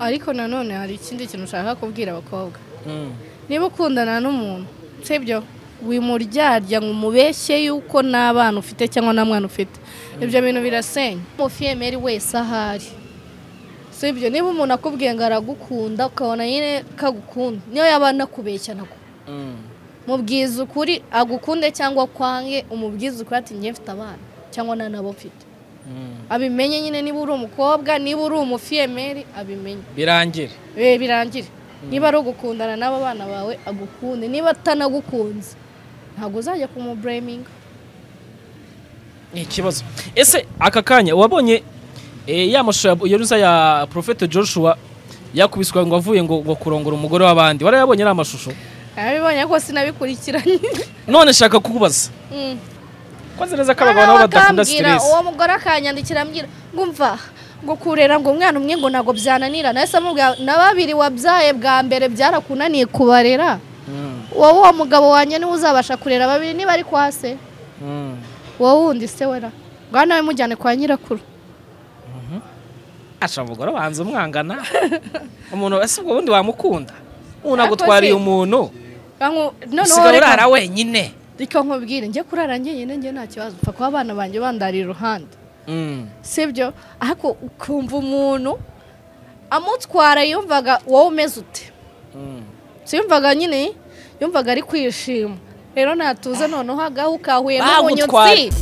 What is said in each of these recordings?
ariko nanone hari ikindi kintu ushaka kubwira abakobwa niba ukundana n'umuntu sibyo wimuryarya ngo umubeshye yuko nta bana ufite cyangwa nta mwana ufite ibyo bintu birasenya umufiyemeri wese ahari si ibyo niba umuntu akubwiye ngo aragukunda ukabona nyine kagukunda niyo yaba anakubeshya nako mubwiza ukuri agukunde cyangwa kwange umubwiza ukuri ati njye mfite abana cyangwa nta nabo mfite abimenye nyine niba uri umukobwa niba uri umufiyemeri abimenye birangire Eh, birangire niba ari ugukundana n'aba bana bawe agukunde niba atanagukunze ntabwo uzajya kumubureminga ni ikibazo ese aka kanya wabonye eh, ya mashusho ya Yeruza ya Prophet Joshua yakubiswe ngo avuye ngo ngo kurongora umugore w'abandi warayabonye ari amashusho nabibonye ariko sinabikurikiranye none shaka kukubaza Mm. koze neza ko abagabo nabo badakunda Akambwira, stress uwo mugore akanyandikira ambwira ngumva ngo kurera ngo umwana umwe ngo ntabwo byananira nahise amubwira na babiri wabyaye bwa mbere byarakunaniye kubarera Mm, wowe uwo mugabo wanjye niwe uzabasha kurera babiri niba ari kwa se mm. wowe wundi se wera ngaho nawe mujyane kwa nyirakuru asha umugore banza umwangana umuntu ese ubwo bundi wamukunda umuntu Ariko agutwariye se- umuntu Kanku- noneho usigaye reka- urara wenyine reka nkubwire njye kurara njyenyine njye nta kibazo upfa kuba abana banjye bandari iruhande Mm, sibyo ariko ukumva umuntu amutwara yumvaga wowe umeze ute mm. siyumvaga nyine yumvaga ari kwishima rero natuza noneho agahu kahuye Bagutwara. n'umunyotsi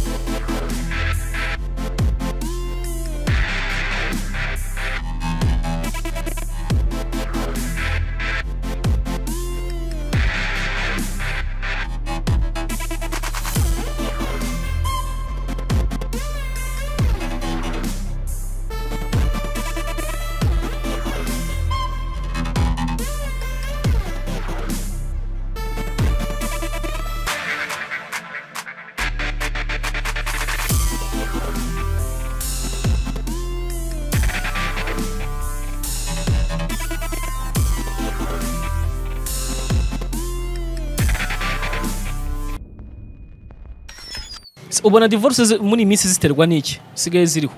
Se- ubona divorce zi- muri iyi minsi ziterwa n'iki sigaye ziriho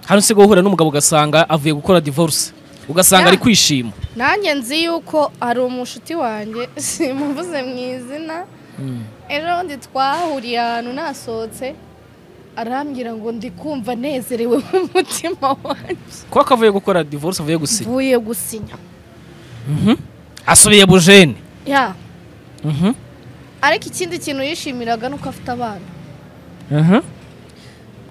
hano usigaye uhura n'umugabo ugasanga avuye gukora divorce ugasanga Ya. ari kwishima nanjye nzi yuko ari umushuti wanjye simuvuze mu izina ejo bundi twahuriye ahantu nasohotse arambwira ngo ndi kumva nezerewe mu mutima wanjye kuko avuye gukora divorce avuye gusinya mvuye gusinya asubiye bujene ya ariko ikindi kintu yishimiraga ni uko afite abana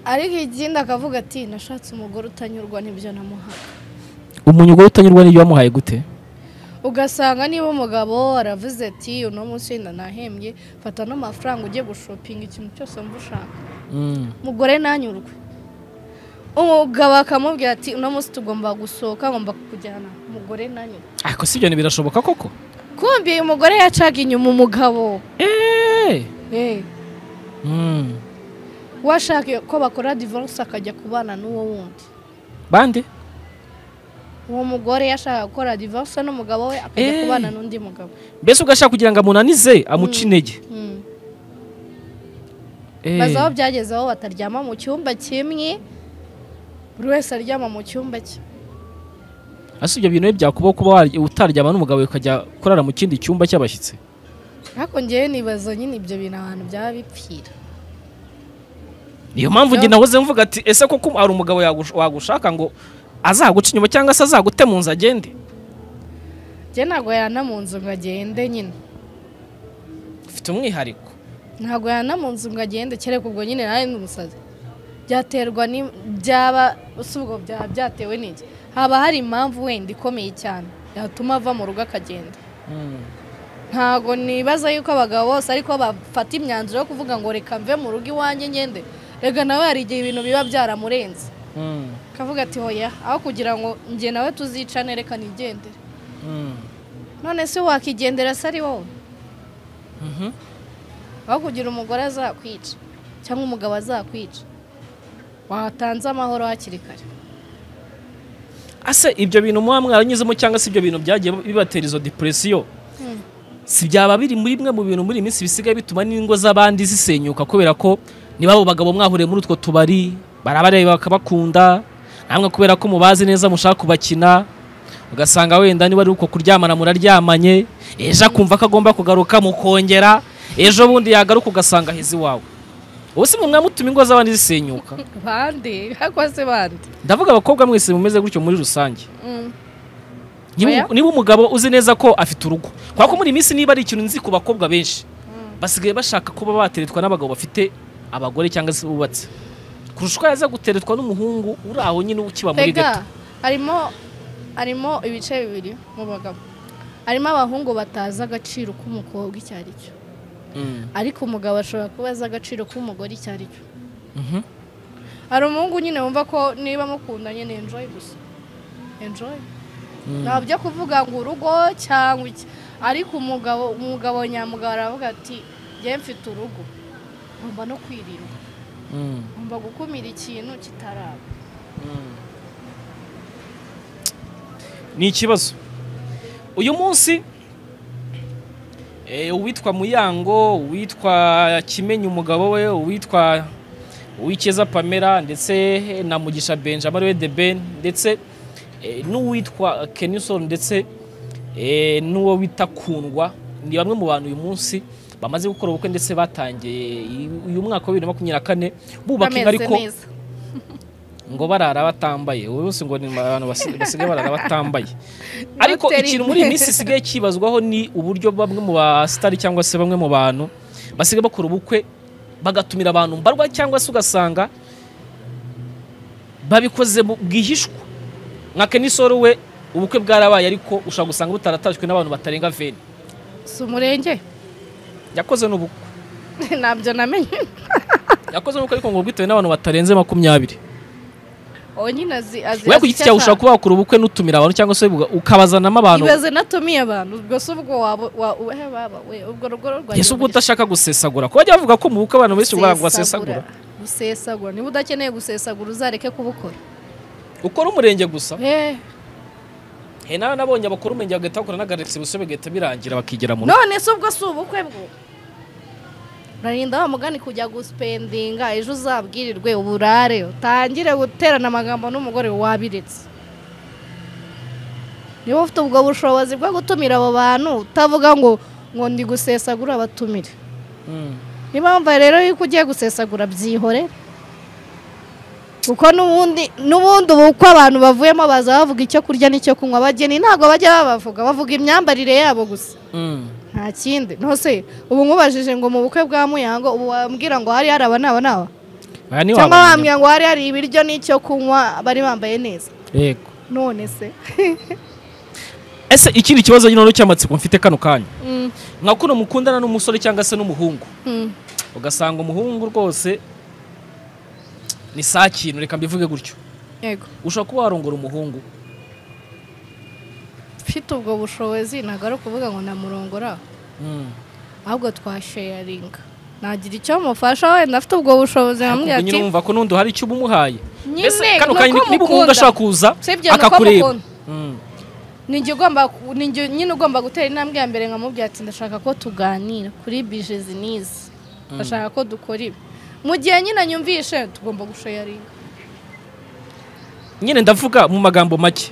ariko ikindi akavuga ati nashatse umugore utanyurwa n'ibyo namuhaga umuntu ugahita utanyurwa n'ibyo wamuhaye gute ugasanga niba umugabo aravuze ati uno munsi wenda nahembye fata n'amafaranga ujye gushopinga ikintu cyose wumva ushaka umugore ntanyurwe umugabo akamubwira ati uno munsi tugomba gusohoka ngomba kukujyana umugore ntanyurwe ariko si ibyo birashoboka koko kumbi uyu mugore yacaga inyuma umugabo eee Eh, we ashaka ko bakora divorce akajya kubana n'uwo wundi bande uwo mugore yashaka gukora divorce n'umugabo we akajya Eh. kubana n'undi mugabo mbese ugashaka kugira ngo amunanize amuce intege Hmm. Eh, baza aho byageze aho bataryama mu cyumba kimwe buri wese aryama mu cyumba cye ese ibyo bintu byakubaho kuba warya- utaryama n'umugabo we ukajya kurara mu kindi cyumba cy'abashyitsi ariko ngewe nibaza nyine ibyo bintu ahantu byaba bipfira niyo mpamvu njye Yo. nahoze mvuga ati ese koko hari umugabo yagush- wagushaka ngo azaguca inyuma cyangwa se azagute mu nzu agende njye ntabwo yana mu nzu ngo agende nyine ufite umwihariko ntabwo yana mu nzu ngo agende kereka ubwo nyine nawe ni umusazi byaterwa ni byaba si ubwo byaba byatewe n'iki haba hari impamvu wenda ikomeye cyane yatuma ava mu rugo akagenda ntabwo nibaza yuko abagabo bose ariko bafata imyanzuro yo kuvuga ngo reka mve mu rugo iwanjye ngende reka nawe hari igihe ibintu biba byaramurenze akavuga ati hoya aho kugira ngo njye nawe tuzicane reka nigendere none se wakigendera se ari wowe aho kugira umugore azakwica cyangwa umugabo azakwica watanze amahoro hakiri kare ase ibyo bintu muba mwaranyuzemo cyangwa se ibyo bintu byagiye bibatera izo depresiyo si byaba biri muri bimwe mu bintu muri iyi minsi bisigaye bituma n'ingo z'abandi zisenyuka kubera ko niba abo bagabo mwahuriye muri utwo tubari barabareba bakabakunda namwe kubera ko mubazi neza mushaka kubakina ugasanga wenda niba ari uko kuryamana muraryamanye ejo akumva ko agomba kugaruka mukongera ejo bundi yagaruka ugasanga aheze iwawe ubu si mwamutuma ingo z'abandi zisenyuka bande cyangwa se bande ndavuga abakobwa mwese mumeze gutyo muri rusange Mm. Niba- Oya. niba umugabo uzi neza ko afite urugo kubera ko muri iyi minsi niba ari ikintu nzi ku bakobwa benshi basigaye bashaka kuba bateretwa n'abagabo bafite abagore cyangwa se bubatse kurusha uko yaza guteretwa n'umuhungu uri aho nyine ukiba muri gato Mbega harimo harimo ibice bibiri mu bagabo harimo abahungu batazi agaciro k'umukobwa icyo ari cyo Mm. ariko umugabo ashobora kuba azi agaciro k'umugore icyo ari cyo Mhm. hari umuhungu nyine wumva ko niba mukundanye ni enjoy gusa enjoy nta byo kuvuga ngo urugo cyangwa iki ariko umugabo umugabo nyamugabo aravuga ati njye mfite urugo ngomba no kwirinda Mm. ngomba gukumira ikintu kitaraba ni ikibazo uyu munsi eh, uwitwa muyango uwitwa kimenyi umugabo we uwitwa uwikeza pamela ndetse na mugisha benjamin ariwe de ben ndetse eh, n'uwitwa kenison ndetse eh, n'uwo wita kundwa ni bamwe mu bantu uyu munsi bamaze gukora ubukwe ndetse batangiye uyu mwaka wa bibiri na makumyabiri na kane bubaka inka bameze ariko neza ngo barara batambaye ubu bose ngo ni abantu basi- basigaye barara batambaye ariko Doctor ikintu muri iyi minsi isigaye kibazwaho ni uburyo bamwe mu basitari cyangwa se bamwe mu bantu basigaye bakora ubukwe bagatumira abantu mbarwa cyangwa se ugasanga babikoze mu- bwihishwa nka kenisoro we ubukwe bwarabaye ariko ushobora gusanga butaratashywe n'abantu batarenga veni si umurenge yakoze n'ubukwe ntabyo namenye yakoze n'ubukwe ariko ngo bwitewe n'abantu batarenze makumyabiri uwo nyine azi azi we ku giti cyawe ushobora kuba wakora ubukwe n'utumira abantu cyangwa se uga- ukabazanamo abantu ibaze natumiye abantu ubwo si ubwo waba wa- uhe baba we ubwo rugo rwawe ese ubwo udashaka gusesagura kuba bajya bavuga ko mu bukwe abantu benshi barangwa basesagura gusesagura gusesagura niba udakeneye gusesagura uzareke kubukora ukora umurenge gusa Eh, he nawe nabonye abakora umurenge bagahita bakora n'agarekisi gusa bigahita birangira bakigera mu rugo none se ubwo si ubukwe bwo urarinda wa mugani kujya gusipendinga ejo uzabwirirwe uburare utangire guterana amagambo n'umugore wabiretse niba ufite ubwo bushobozi bwo gutumira abo bantu utavuga ngo ngo ndi gusesagura abatumire Mm. niba wumva rero yuko ugiye gusesagura byihore kuko n'ubundi n'ubundi uko abantu bavuyemo baza bavuga icyo kurya n'icyo kunywa abageni ntabwo bajya babavuga bavuga imyambarire yabo gusa Mm. nta kindi ntose ubu nkubajije ngo mu bukwe bwa muyango ubu wambwira ngo hari hari aba n'aba n'aba Aya ni cyangwa wabonye. wambwira ngo hari hari ibiryo n'icyo kunywa bari bambaye neza Yego. none se ese ikindi kibazo nyine noneho cy'amatsiko mfite kano kanya nka kuno mukundana n'umusore cyangwa se n'umuhungu ugasanga umuhungu rwose ni saa kintu reka mbivuge gutyo yego ushobora kuba warongora umuhungu mfite ubwo bushobozi ntabwo ari ukuvuga ngo namurongora Mm. ahubwo twasheyaringa nagira icyo mufasha wenda afite ubwo bushobozi nkamubwira Ubwo nyine ati wumva ko n'undi hari icyo uba umuhaye Nyine, mbese kano nuko kanya niba umuhungu mukunda. ashobora kuza sibyo ni uko akakureba mukunda Mm. ni njye ugomba ku- ni njye nyine ugomba gutera intambwe ya mbere nkamubwira ati ndashaka ko tuganira kuri bijezi n'izi ndashaka ko dukora ibi mu gihe nyine anyumvishe tugomba gusheyaringa nyine ndavuga mu magambo make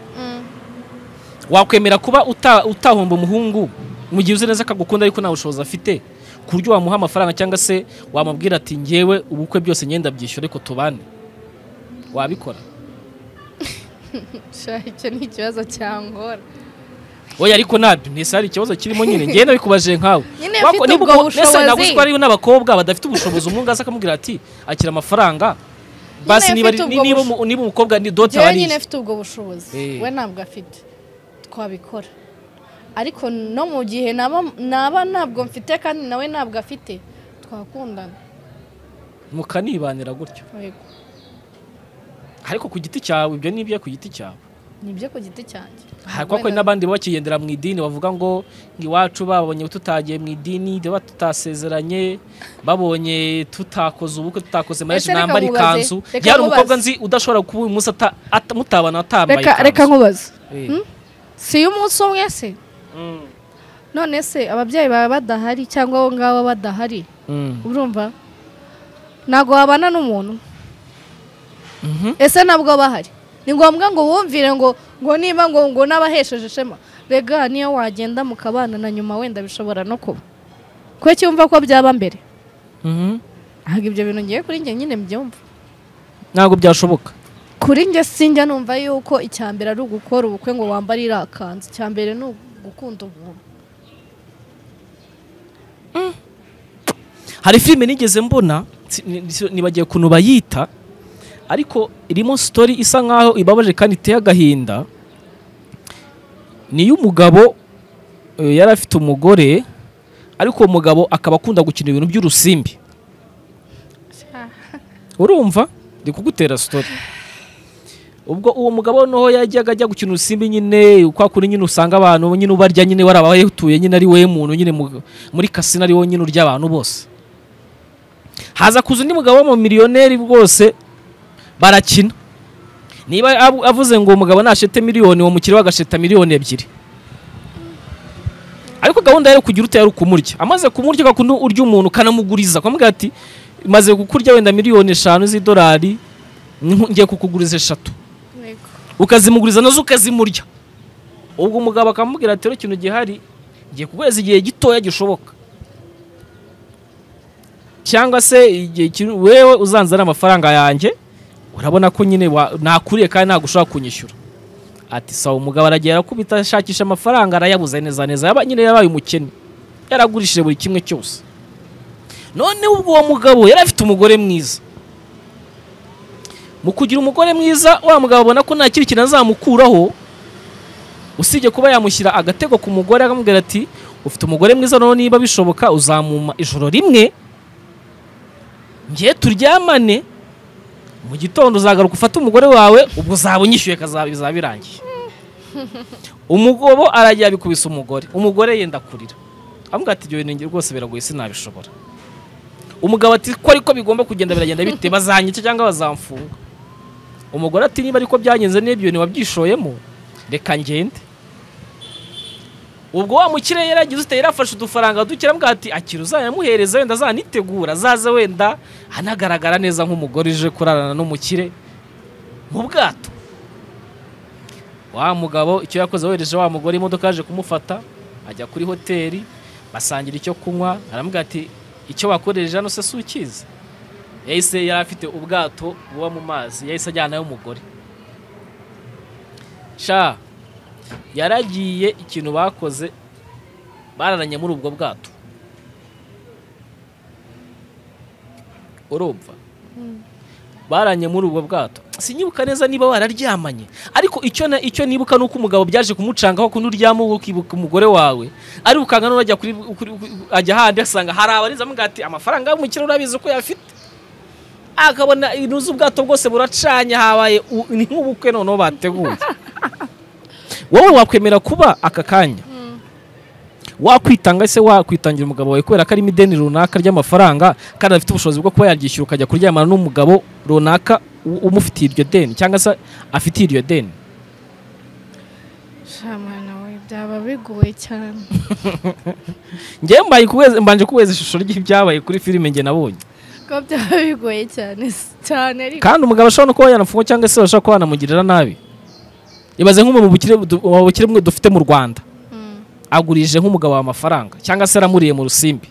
wakwemera kuba uta- utahomba umuhungu mu gihe uzi neza ko agukunda ariko nta bushobozi afite ku buryo wamuha amafaranga cyangwa se wamubwira ati ngewe ubukwe byose ngenda byishyura ariko tubane wabikora Sha, icyo ni ikibazo cyangora oya ariko nabyo ntese hari ikibazo kirimo nyine ngewe nabikubaje nkawe Nyine Wako- mfite niba ubwo uko- mbese bushobozi. ntabwo uzi ko hariyo n'abakobwa badafite ubushobozi umuhungu aza akamubwira ati akira amafaranga basi niba ari- mfite ni- ubwo niba umu- niba umukobwa ni dote njyewe aba ari nyine iye. mfite ubwo bushobozi Eh. we ntabwo afite twabikora ariko no mu gihe naba naba ntabwo mfite kandi nawe ntabwo afite twakundana mukanibanira gutyo Yego. ariko ku giti cyawe ibyo ni ibyo ku giti cyawe ni ibyo ku giti cyanjye Hari kuba kuri n'abandi baba bakigendera mu idini bavuga ngo ngo iwacu babonye tutagiye mu idini tuba tutasezeranye babonye tutakoze ubukwe tutakoze mariage Ese reka nambara nkubaze, ikanzu reka yari umukobwa nkubaze. nzi udashobora kuba uyu munsi ata- ata- mutabana atambaye reka ikanzu reka nkubaze Eh. si y'umunsi umwe se Mm. none se ababyeyi bawe badahari cyangwa abo ngabo badahari Mm. urumva ntabwo wabana n'umuntu Mhm. ese nabwo bahari ni ngombwa ngo wumvire ngo ngo niba ngo ngo n'abahesheje ishema rega niyo wagenda mukabana na nyuma wenda bishobora no kuba kuko cyumva ko byaba mbere ntabwo ibyo bintu ngiye kuri njye nyine mbyumva ntabwo byashoboka kuri njye sinjya numva yuko icya mbere ari ugukora ubukwe ngo wambare iriya kanzu icya mbere ni ugukunda umuntu hari filime nigeze mbona si- ni- si- nibagiye ukuntu bayita ariko irimo sitori isa nkaho ibabaje kandi iteye agahinda ni iy'umugabo eh, yari afite umugore ariko uwo mugabo akaba akunda gukina ibintu by'urusimbi urumva ndi kugutera sitori ubwo uwo mugabo noneho yajyaga ajya gukina urusimbi nyine kwa kuri nyine usanga abantu nyine ubarya nyine warabahetuye nyine ari we muntu nyine mu- muri kasino ari wo nyine urya abantu bose haza kuza undi mugabo w'umumiliyoneri rwose barakina niba ab- avuze ngo uwo mugabo nashete miliyoni uwo mukiriya we agasheta miliyoni ebyiri ariko gahunda yari kugira utayari ukumurya amaze kumurya ugakundi urya umuntu ukanamuguriza ukamubwira ati maze kukurya wenda miliyoni eshanu z'idolari nku- ngiye kukuguriza eshatu ukazimuguriza nazo ukazimurya ubwo umugabo akamubwira ati rero ikintu gihari ngiye kuguhereza igihe gitoya gishoboka cyangwa se igihe kiri- wewe uzanzana amafaranga yanjye urabona ko nyine wa- nakuriye kandi ntabwo ushobora kunyishyura ati sawa umugabo aragiye arakubita ashakisha amafaranga arayabuze neza neza yaba nyine yabaye umukene yaragurishije buri kimwe cyose none ubwo uwo mugabo yari afite umugore mwiza mu kugira umugore mwiza wa mugabo abona ko nta kindi kintu azamukuraho usibye kuba yamushyira agatego ku mugore akamubwira ati ufite umugore mwiza noneho niba bishoboka uzamuma ijoro rimwe ngiye turyamane mu gitondo uzagaruka ufate umugore wawe ubwo uzaba unyishyuye kazaba bizaba birangiye umugabo arajya yabikubise umugore umugore yenda kurira amubwira ati ibyo bintu njye rwose biragoye sinabishobora umugabo ati ko ariko bigomba kugenda biragenda bite bazanyica cyangwa bazamfunga umugore ati niba ariko byagenze n'ibyo bintu wabyishoyemo reka ngende ubwo wa mukire yaragize ute yarafashe udufaranga duke arambwira ati akira uzayamuhereza wenda azanitegura azaze wenda anagaragara neza nk'umugore uje kurarana n'umukire mu bwato wa mugabo icyo yakoze wohereje wa mugore imodoka yaje kumufata ajya kuri hoteli basangira icyo kunywa aramubwira ati icyo wakoresheje hano se si ukizi yahise yari afite ubwato buba mu mazi yahise ajyanayo umugore sha yaragiye ikintu bakoze bararanye muri ubwo bwato urumva baranye muri ubwo bwato sinyibuka neza niba wararyamanye ariko icyo na- icyo nibuka ni uko umugabo byaje kumucangaho kuno uryama wowe ukibuka umugore wawe ari ukanga n'urajya kuri kuri- kuri- ajya ahandi asanga hari abarinzi amuga ati amafaranga y'umukire urabizi ko yafite akabona inuze ubwato bwose buracanye habaye u- ni nk'ubukwe noneho bateguye wowe wakwemera kuba aka kanya wakwitanga se wakwitangira umugabo wawe kubera ko arimo ideni runaka ry'amafaranga kandi afite ubushobozi bwo kuba yaryishyura ukajya kuryamana n'umugabo runaka u- umufitiye iryo deni cyangwa se afitiye iryo deni shamana we byaba bigoye cyane ngewe mbaye kuweze- mbanje kuweza ishusho ry'ibyabaye kuri filime nge nabonye ko byaba bigoye cyane cyane ariko kandi umugabo ashobora no kuba yanafunga cyangwa se ashobora kuba yanamugirira nabi ibaze nk'umwe mu bukire du- mu bukire bumwe dufite mu rwanda Mm, agurije nk'umugabo wawe amafaranga cyangwa se aramuriye mu rusimbi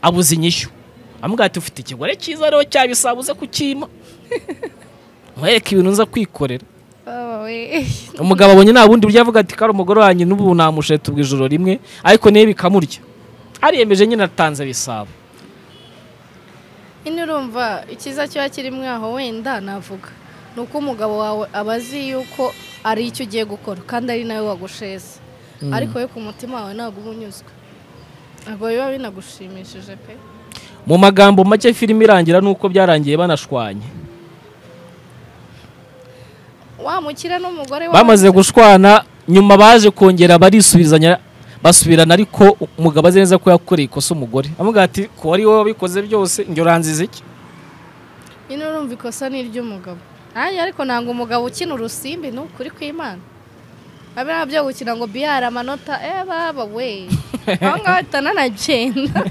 abuze inyishyu amubwira ati ufite ikigore cyiza rero cyabisabuze kukima nkwereke ibintu nza kwikorera baba we umugabo abonye nta bundi buryo avuga ati kari umugore wanjye n'ubu namusheta ubwo ijoro rimwe ariko niyo bikamurya ariyemeje nyine atanze bisabo nyine urumva icyiza kiba kirimo aho wenda navuga ni uko umugabo wawe aba azi yuko ari icyo ugiye gukora kandi ari nawe wagusheza ariko we ku mutima wawe ntabwo uba unyuzwe ntabwo biba binagushimishije pe mu magambo make filime irangira nuko byarangiye banashwanye wamukira n'umugore wawe bamaze gushwana nyuma baje kongera barisubizanya basubirana ariko umugabo azi neza ko yakoreye ikosa umugore amubwira ati ko ari wowe wabikoze byose njye uranziza iki nyine urumva ikosa ni iry'umugabo nanjye ariko ntabwo umugabo ukina urusimbi ni ukuri kw'imana abe nabyo gukina ngo biyare amanota eh baba we aho ngaho ahita nanagenda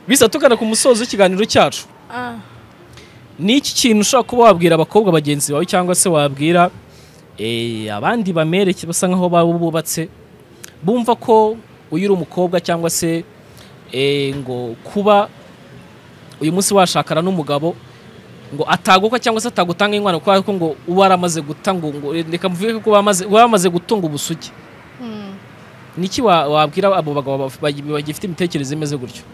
bisa tugana ku musozo w'ikiganiro cyacu ni iki kintu ushobora kuba wabwira abakobwa bagenzi bawe cyangwa se wabwira eh, abandi bamereke basa nkaho baba bubatse bumva ko uyu uri umukobwa cyangwa se eh, ngo kuba uyu munsi washakana n'umugabo ngo ataguka cyangwa se atagutanga inkwano kubera ko ngo uba yaramaze guta ngo ngo- reka mvuge ko uba amaze- uba yamaze gutunga ubusugi Mm. niki wa- wabwira abo bagabo baf- bagi- bagifite imitekerereze imeze gutyo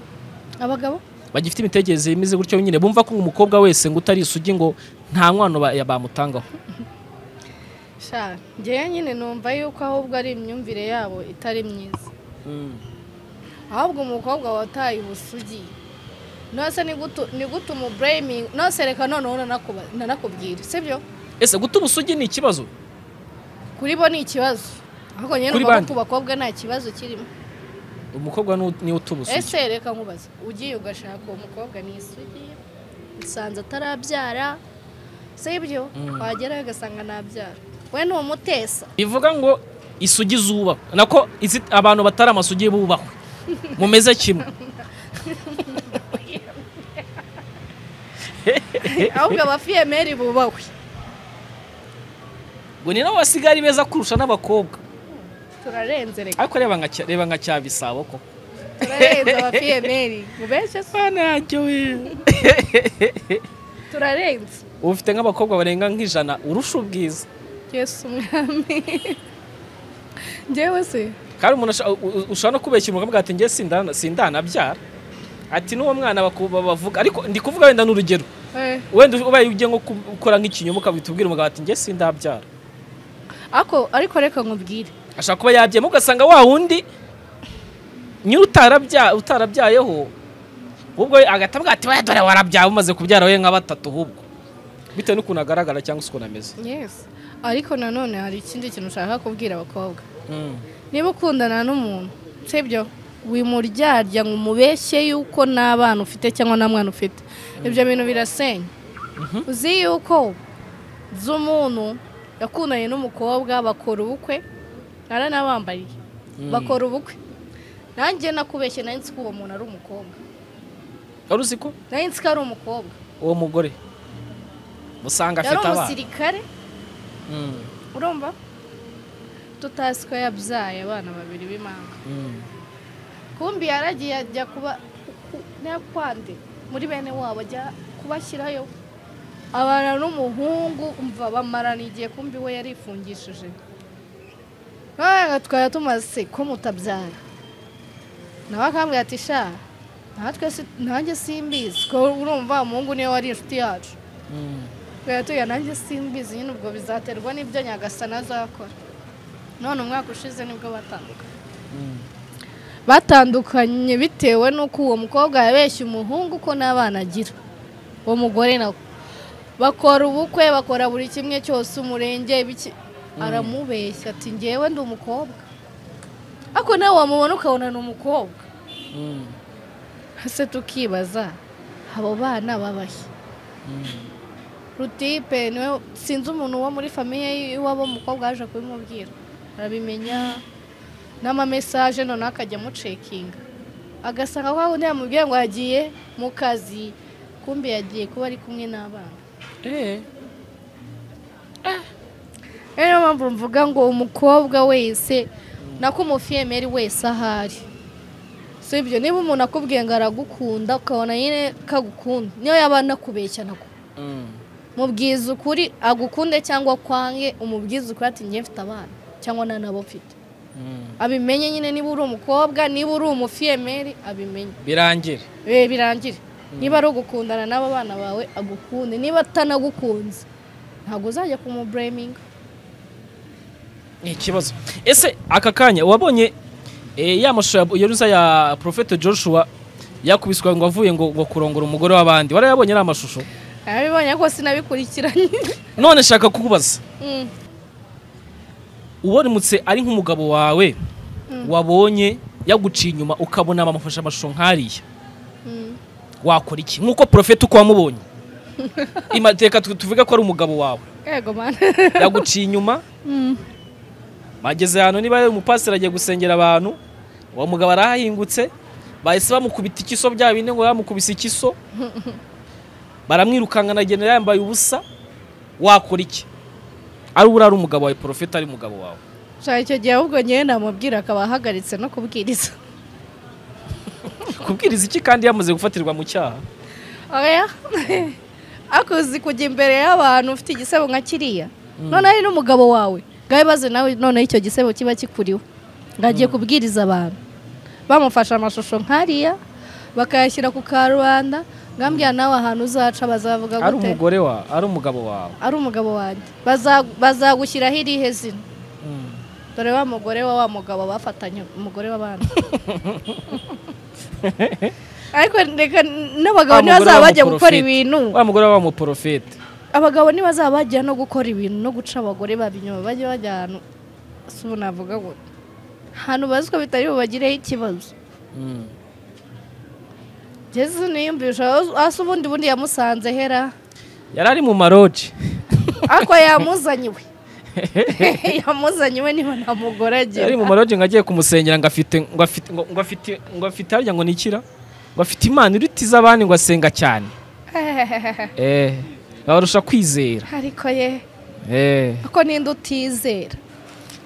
abagabo bagifite imitekerereze imeze gutyo nyine bumva ko umukobwa wese ngo utari isugi ngo nta nkwano ba- ya- bamutangaho sha ngewe nyine numva yuko ahubwo ari imyumvire yabo itari myiza ahubwo umukobwa wataye ubusugi nose ni gutu- ni gute umubureyimingi nose reka noneho nanakuba- nanakubwira sibyo ese guta ubusugi ni ikibazo kuri bo ni ikibazo ahubwo nyine Kuri numva bande? ko ku bakobwa nta kibazo kirimo umukobwa nu- niwe uta ubusugi ese reka nkubaze ugiye ugashaka uwo mukobwa ni isugi usanze atarabyara sibyo wagerayo ugasanga ntabyara we ni umutesa bivuga ngo isugi zubahwe nako izi- abantu batari amasugi bubahwe mumeze kimwe ahubwo abafiyemeri bubahwe ngo ni nabo basigari beza kurusha n'abakobwa turarenze reka ariko reba nka Cya- reba nka cyabisabo ko turarenze abafiyemeri mu benshi se turarenze ufite nk'abakobwa barenga nk'ijana urusha ubwiza yesu umwami njyewe se kandi umuntu asha- u- u- ushobora no kubeshya umuntu akavuga ati njye sindana sindanabyara ati n'uwo mwana baku- bavuga ariko ndi kuvuga wenda n'urugero Eh, wenda ubaye ugiye nko ku- gukora nk'ikinyoma ukabitubwira umugabo ati njye sindabyara ako ariko reka nkubwire ashaka kuba yabyemo ugasanga wa wundi nyiri utarabya- utarabyayeho ubwo agahita avuga ati "Oya, dore warabyaye umaze kubyara we nka batatu ahubwo bitewe n'ukuntu agaragara cyangwa se ukuntu ameze yesi ariko nanone hari ikindi kintu ushaka kubwira abakobwa niba ukundana n'umuntu sibyo wimuryarya ngo umubeshye yuko nta bana ufite cyangwa nta mwana ufite ibyo bintu birasenya uzi yuko z'umuntu yakundanye n'umukobwa bakora ubukwe naranabambariye bakora ubukwe nanjye nakubeshye nari nzi ko uwo muntu ari umukobwa wari uzi ko nari nzi ko ari umukobwa uwo mugore usanga yari afite abana umusirikare Mm, urumva tutazi ko yabyaye abana babiri b'imanga mm. kumbi yaragiye ajya kuba n'akwande muri bene wabo ajya kubashyirayo abana n'umuhungu umva bamarana igihe kumbi we yarifungishije ntabwo twari tumaze ko mutabyara nawe akambwira ati sha natwe si- nanjye simbizi ko urumva umuhungu niwe wari inshuti yacu Mm. twari tuya nanjye simbizi nyine ubwo bizaterwa n'ibyo nyagasana azakora none umwaka ushize nibwo batandukanye batandukanye bitewe n'uko uwo mukobwa yabeshye umuhungu ko n'abana agira uwo mugore nawe bakora ubukwe bakora buri kimwe cyose umurenge ibiki aramubeshya ati ngewe ndi umukobwa ariko nawe wamubona ukabona ni umukobwa Mm. ese tukibaza abo bana babahe rutipe niwe sinzi umuntu wo muri famiye y'iwabo mukobwa yaje kubimubwira arabimenya n'amamesaje noneho akajya amucekinga agasanga ko undi yamubwiye ngo yagiye mu kazi kumbi yagiye kuba ari kumwe n'abana Eh. rero niyo mpamvu mvuga ngo umukobwa wese nako umufiyemeri wese ahari si ibyo niba umuntu akubwiye ngo aragukunda ukabona nyine kagukunda niyo yaba anakubeshya nako Mm. mubwiza ukuri agukunde cyangwa kwange umubwiza ukuri ati njye mfite abana cyangwa nta nabo mfite Mm. abimenye nyine niba uri umukobwa niba uri umufiyemeri abimenye birangire Be birangire niba ari ugukundana n'abo bana bawe agukunde niba atanagukunze ntabwo uzajya kumubureminga ni ikibazo ese aka kanya wabonye eh, ya mashusho ya- yaruza ya profete joshua yakubiswa ngo avuye ngo, ngo kurongora umugore w'abandi warayabonye ari amashusho abibonye ko sinabikurikiranye none shaka kukubaza Mm. uwaramutse ari nk'umugabo wawe wabonye yaguciye inyuma ukabona bamufashe amashusho nk'ariya Mm. wakora iki nk'uko profete uko wamubonye Ima- reka tu- tuvuge ko ari umugabo wawe yego mani yaguciye inyuma Mm. bageze ahantu niba ari umupasiteri agiye gusengera abantu uwo mugabo arahahingutse bahise bamukubita ikiso bya bine ngo bamukubise ikiso baramwirukanka agenda yambaye ubusa wakora iki ari urara umugabo wawe porofeti ari umugabo wawe gusa icyo gihe ahubwo ngewe namubwira akaba ahagaritse no kubwiriza kubwiriza iki kandi yamaze gufatirwa mu cyaha oya akuzi kujya imbere y'abantu ufite igisebo nka kiriya none ari n'umugabo wawe ngaho ibibazo nawe noneho icyo gisebo kiba kikuriwe ngo agiye kubwiriza abantu bamufashe amashusho nk'ariya bakayashyira ku karubanda ngambwira nawe ahantu uzaca bazavuga ari gute umugore wa ari umugabo wawe ari umugabo wanjye Baza- bazagushyiraho irihe zina dore wa mugore wa wa mugabo bafatanye umugore w'abana ariko reka n'abagabo Wa mugore ntibazaba bajya w'umuporofeti. gukora ibintu wa mugore wa muporofeti abagabo ntibazaba bajya no gukora ibintu no guca abagore baba inyuma bajya bajya ahantu si ubu navuga ngo ahantu bazi ko bitari bubagireho ikibazo Mm. jesi niyumvisha hasi ubundi bundi yamusanze hera yari ari mu maroji ariko yamuzanye we yamuzanye we niba nta mugore yari mu agira maroji ngo agiye kumusengera ngo afite ngo afite ngo ngo afite ngo afite harya ngo ni ikira ngo afite imana irutiza abandi ngo asenga cyane eh abarusha kwizera ariko ye eh ako ninde utizera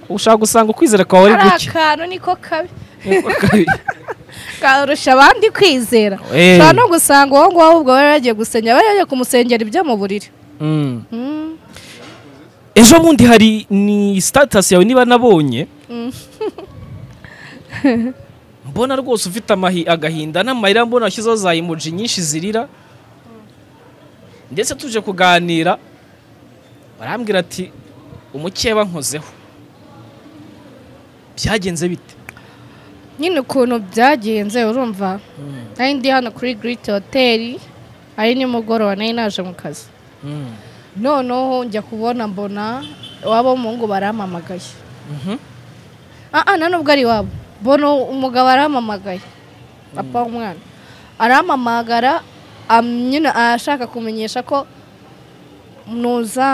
ushaka gusanga ukwizera kwawe ari ari guke akantu niko kabi karusha abandi kwizera Eh. ushobora no gusanga uwo nguwo ahubwo bari bagiye gusengera bari bagiye kumusengera ibyo mu buriri Mm. Mm. ejo bundi hari ni status yawe niba nabonye mbona rwose ufite amahi agahinda n'amarira mbona washyizeho za emoji nyinshi zirira ndetse tuje kuganira barambwira ati umukeba nkozeho byagenze bite nyine ukuntu byagenze urumva nari ndi hano kuri giriti hoteli ari nimugoroba nari naje mu kazi Mm. noneho njya kubona mbona iwabo w'umuhungu barampamagaye Mhm. ah ah, nta nubwo ari iwabo mbona umugabo arampamagaye papa w'umwana arampamagara am- nyine ashaka kumenyesha ko nuza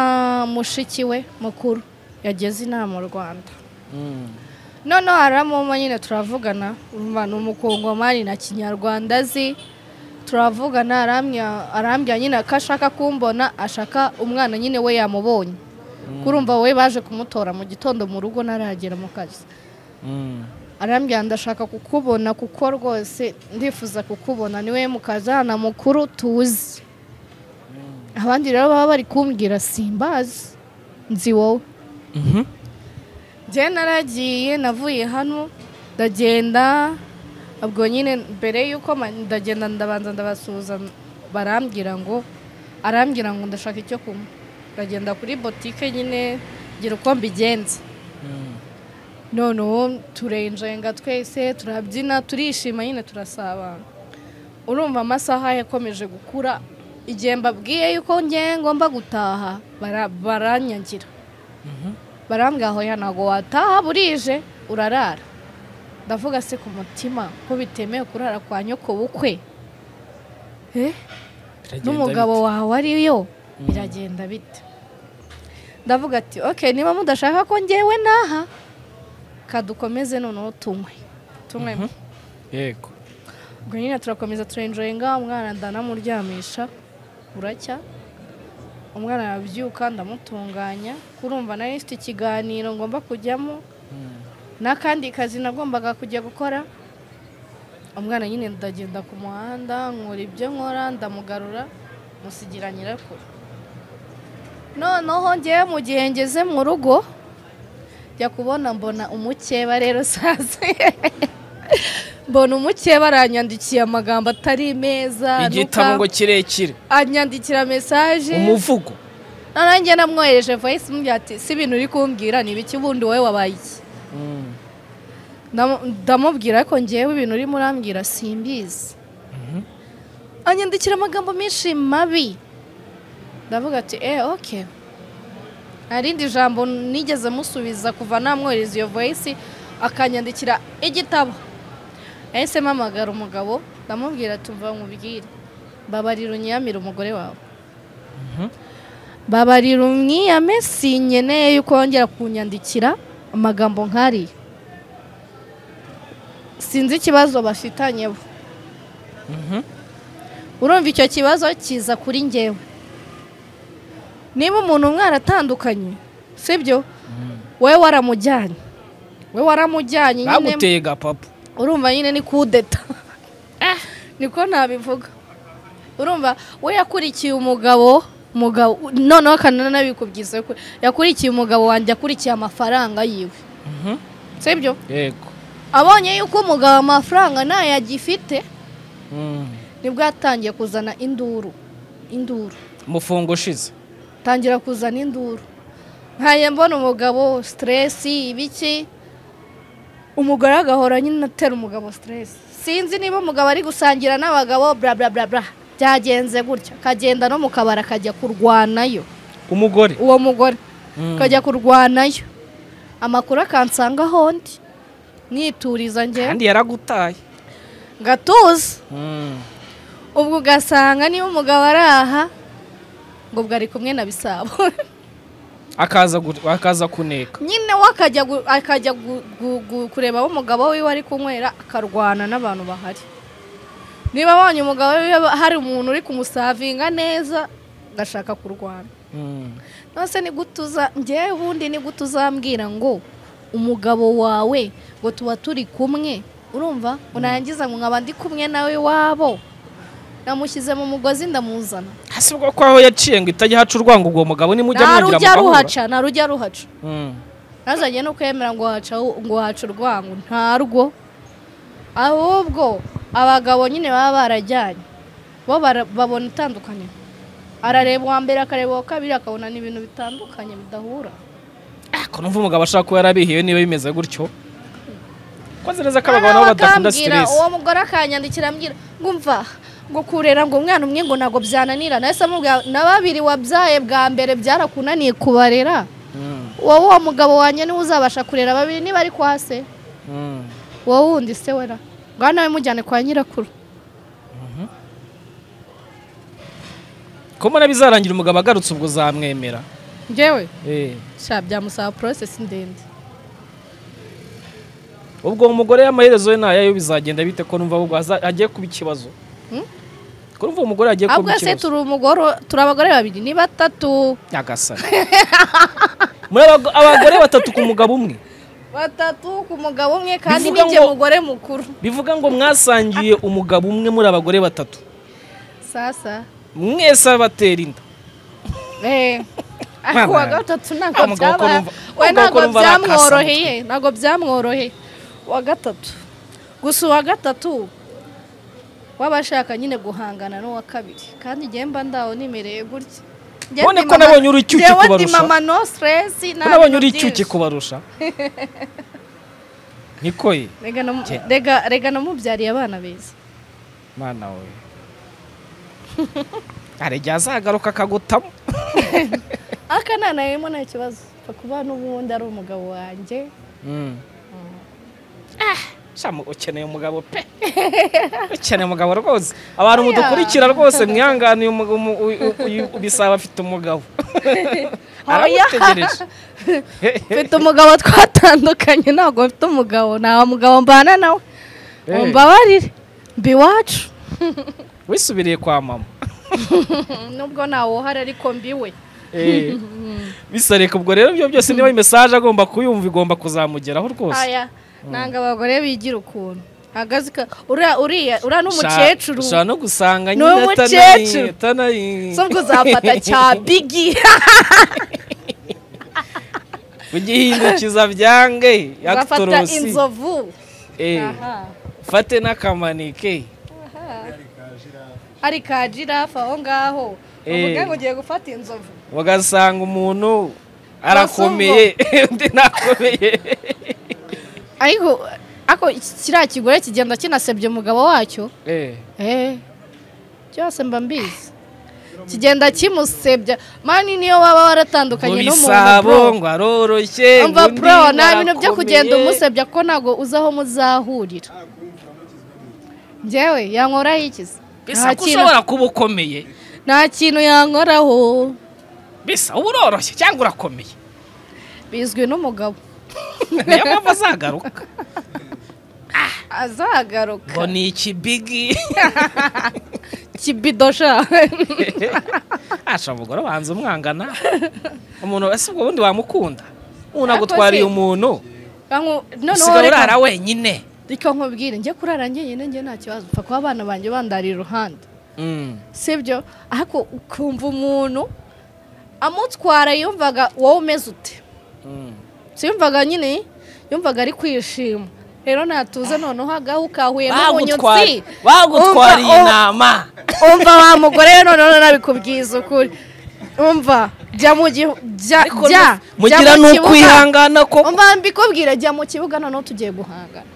mushiki we mukuru yageze inama mu rwanda Mm. noneho haramuma nyine turavugana umva ni umukongomani na kinyarwanda azi turavugana arambya arambya nyine ko ashaka kumbona ashaka umwana nyine we yamubonye kurumva we baje kumutora mu gitondo mu rugo ntaragera mu kazi Mm. arambwira ndashaka kukubona kuko rwose ndifuza kukubona niwe mukazana mukuru tuzi abandi rero baba bari kumbwira simbazi nzi wowe Mhm. njye naragiye navuye hano ndagenda ubwo nyine mbere y'uko ma- ndagenda ndabanza ndabasuhuza barambwira ngo arambwira ngo ndashaka icyo kunywa ndagenda kuri botike nyine ngira uko mbigenza noneho turenjenga twese turabyina turishima nyine turasabana urumva amasaha yakomeje gukura igihe mbabwiye yuko ngiye ngomba gutaha bara- baranyagira barambwira aho ntabwo wataha burije urarara ndavuga se ku mutima ko bitemewe kurara kwa nyoko bukwe Eh? Biragenda n'umugabo bite? wawe ariyo biragenda bite ndavuga ati ok niba mudashaka ko ngewe naha kadukomeze noneho tunywe tunywe yego ubwo nyine turakomeza turenjoyinga umwana ndanamuryamisha buracya umwana yabyuka ndamutunganya kurumva nari mfite ikiganiro ngomba kujyamo n'akandi kazi nagombaga kujya gukora umwana nyine ndagenda ku muhanda nkora ibyo nkora ndamugarura musigira nyirakuru noneho ngewe mu gihe ngeze mu rugo jya kubona mbona umukeba rero sazi mbona umukeba aranyandikiye amagambo atari meza igitabo ngo nuka- kirekire anyandikira mesaje umuvugo noneho njye namwohereje voice mbwira ati si ibintu uri kumbwira ni ibiki ubundi wowe wabaye iki Mm. Ndamu- ndamubwira ko ngewe ibintu urimo urambwira simbizi anyandikira amagambo menshi mabi ndavuga ati eh ok nta rindi jambo nigeze musubiza kuva namwohereza iyo voyisi akanyandikira igitabo yahise mpamagara umugabo ndamubwira tumva nkubwire babarira unyiyamire umugore wawe babarira umwiyame sinkeneye yuko wongera kunyandikira amagambo nk'ariya sinzi ikibazo bafitanyeho urumva icyo kibazo kiza kuri ngewe niba umuntu mwaratandukanye sibyo wowe waramujyanye wowe waramujyanye nyine bagutega papa urumva nyine ni kudeta niko nabivuga urumva we yakurikiye umugabo umugabo noneho akananabikubwiza ko yakurikiye umugabo wanjye akurikiye amafaranga yiwe Mhm. sibyo yego abonye yuko umugabo amafaranga ntayo agifite Mm. nibwo yatangiye kuzana induru induru umufungo ushize tangira kuzana induru nkaye mbona umugabo siteresi ibiki umugore agahora nyine atera umugabo siteresi sinzi niba umugabo ari gusangira n'abagabo bla bla bla bla byagenze gutya akagenda no mu kabari akajya kurwanayo umugore uwo mugore Mm. akajya kurwanayo amakuru akansangaho ndi nituriza njyewe kandi yaragutaye ngatuza Mm. ubwo ugasanga niba umugabo ari aha ngo bwari kumwe na bisabo akaza gu- akaza kuneka nyine we akajya gu- akajya gu- gu- gu- kureba aho umugabo wiwe ari kunywera akarwana n'abantu bahari niba abonye umugabo wiwe hari umuntu uri kumusavinga neza agashaka kurwana Mm. nose ni gutuza ngewe ubundi ni guto uzambwira ngo umugabo wawe ngo tuba turi kumwe urumva urangiza ngo nkaba ndi kumwe nawe wabo namushyize mu mugozi ndamuzana hasi bwo ko aho yaciye ngo itajya haca urwango ubwo mugabo nimujya ntarujya mugira ruhaca ntarujya ruhaca Mm. ntazajye no kwemera ngo haca ngo haca urwango ntarwo ahubwo abagabo nyine baba barajyanye bo bara- babona itandukaniro arareba uwa mbere akareba uwa kabiri akabona ni ibintu bitandukanye bidahura Ah, ko numva umugabo ashaka kuba yarabihiwe niba bimeze gutyo koze neza ko abagabo Noneho nabo badakunda bakambwira, siteresi uwo mugore akanyandikira ambwira ngo mva ngo kurera ngo umwana umwe ngo ntabwo byananirana ese amubwira na babiri wabyaye bwa mbere byarakunaniye kubarera Mm. wowe uwo mugabo wanjye niwe uzabasha kurera babiri niba ari kwa se Mm. wowe wundi se wera ngaho nawe mujyane kwa nyirakuru ko mbona bizarangira umugabo agarutse ubwo uzamwemera ngewe Eh. sha byamusaba porosesi ndende ubwo uwo mugore y'amaherezo ye ntayayo bizagenda bite ko numva ahubwo aza- agiye kuba ikibazo Hmm? ko numva uwo mugore agiye ahubwo kuba se ikibazo turi umugore turi abagore babiri ni batatu nyagasani muri abago- abagore batatu ku mugabo umwe batatu ku mugabo umwe kandi Bivuga n'ijye ngo- mugore mukuru bivuga ngo mwasangiye umugabo umwe muri abagore batatu sasa mwese abatera inda eh Mwana. ariko uwa gatatu ntabwo Wa mugabo byaba ukumva- we wa mugabo ntabwo ukumva byamworoheye ntabwo byamworoheye uwa gatatu gusa uwa gatatu waba ashaka nyine guhangana n'uwa kabiri kandi njyewe mba ndaho nimereye gutya Njyewe None ndi ko mama- nabonye uri icyuki njyewe ndi kubarusha. mama no stress nta ko nabonye bintu uri byinshi. icyuki kubarusha niko ye Rega namu- Ke- rega- rega namubyariye abana beza mwana we arege azagaruka akagutamo akanana ririmo nta kibazo kuba n'ubundi ari umugabo wanjye Mm. Shamu ukeneye umugabo pe ukeneye umugabo rwose abantu Oya. mudukurikira rwose mwihanganiye umu- umu- u- u- uyu- ubisaba afite umugabo Oya. aramutegereje mfite umugabo twatandukanye ntabwo mfite umugabo nta mugabo mbana nawe Eh. umbabarire mba iwacu wisubiriye kwa mama nubwo ntawe uhari ariko mbiwe Eh. bisa reka ubwo rero ibyo byose niba mesaje agomba kuyumva igomba kuzamugeraho rwose aya nanga abagore bigira ukuntu ahagaze ka- uriya uriya uriya ni umukecuru ushobora no gusanga Ni nyine umukecuru. atanayi so ubwo uzafata cya bigi ugihindukiza byange uzafata yakutorosi inzovu Eh. aha fate n'akamanike hari ka jirafa aho ngaho Eh. uvuga ngo ugiye gufata inzovu ugasanga umuntu arakomeye undi ntakomeye ariko ako kiriya kigore kigenda kinasebye umugabo wacyo Eh, byose mba mbizi kigenda kimusebya mani niyo waba waratandukanye n'umuntu bisabo bro. ngo aroroshye umva ngo undi pro nta bintu byo arakomeye. kugenda umusebya ko ntabwo uzi aho muzahurira njyewe yankoraho ikiza bisa Nta ko kintu- ushobora kuba ukomeye nta kintu yankoraho bisa uba uroroshye cyangwa urakomeye bizwi n'umugabo niyo mpamvu azagaruka ngo azagaruka ni ikibigi kibidosha asha umugore wanze umwangana umuntu ese ubwo bundi wamukunda ubu nagutwariye umuntu usigaye urara wenyine reka nkubwire njye kurara njyenyine njye nta kibazo upfa kuba abana banjye bandariye iruhande Mm. sibyo ariko ukumva umuntu amutwara yumvaga wowe umeze ute Mm. siyumvaga nyine yumvaga ari kwishima rero natuze noneho agaho ukahuye Bagutwara- n'umunyotsi bagutwariye Umva, inama umva wa mugore we noneho nabikubwiza ukuri umva jya mu gihu- jya Ariko jya nu- mugira jya mu ni kibuga. ukwihangana ko umva mbikubwira jya mu kibuga noneho tugiye guhangana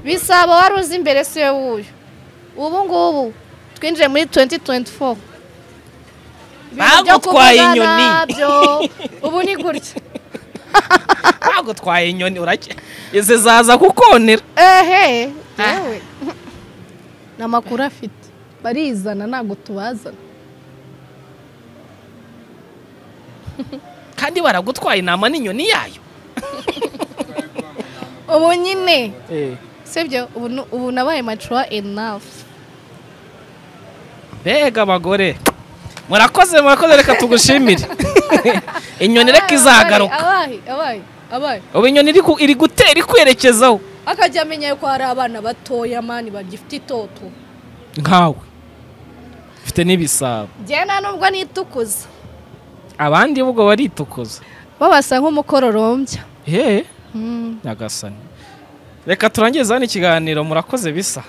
bisaba wari uzi imbere si we wuyu ubu ngubu twinjiye muri 2024 Ibintu byo Bagutwaye kuvuga inyoni. nabyo, ubu ni gutya bagutwaye inyoni urake izi zaza kukonera ehe yewe ni amakuru afite barizana ntabwo tubazana kandi baragutwaye inama n'inyoni yayo ubu nyine sibyo ubu nu- ubu nabaye macuwa enafu mbega abagore murakoze murakoze reka tugushimire inyoni reka izagaruka abaye abaye abaye ubu inyoni iri ku- iri gutera ikwerekezaho akajya amenya ko hari abana batoya mani bagifite itoto nkawe mfite n'ibisabo njyewe nta nubwo nitukuza abandi ubwo baritukuza bo basa nk'umukororombya yeee nyagasani reka turangize hano ikiganiro murakoze bisa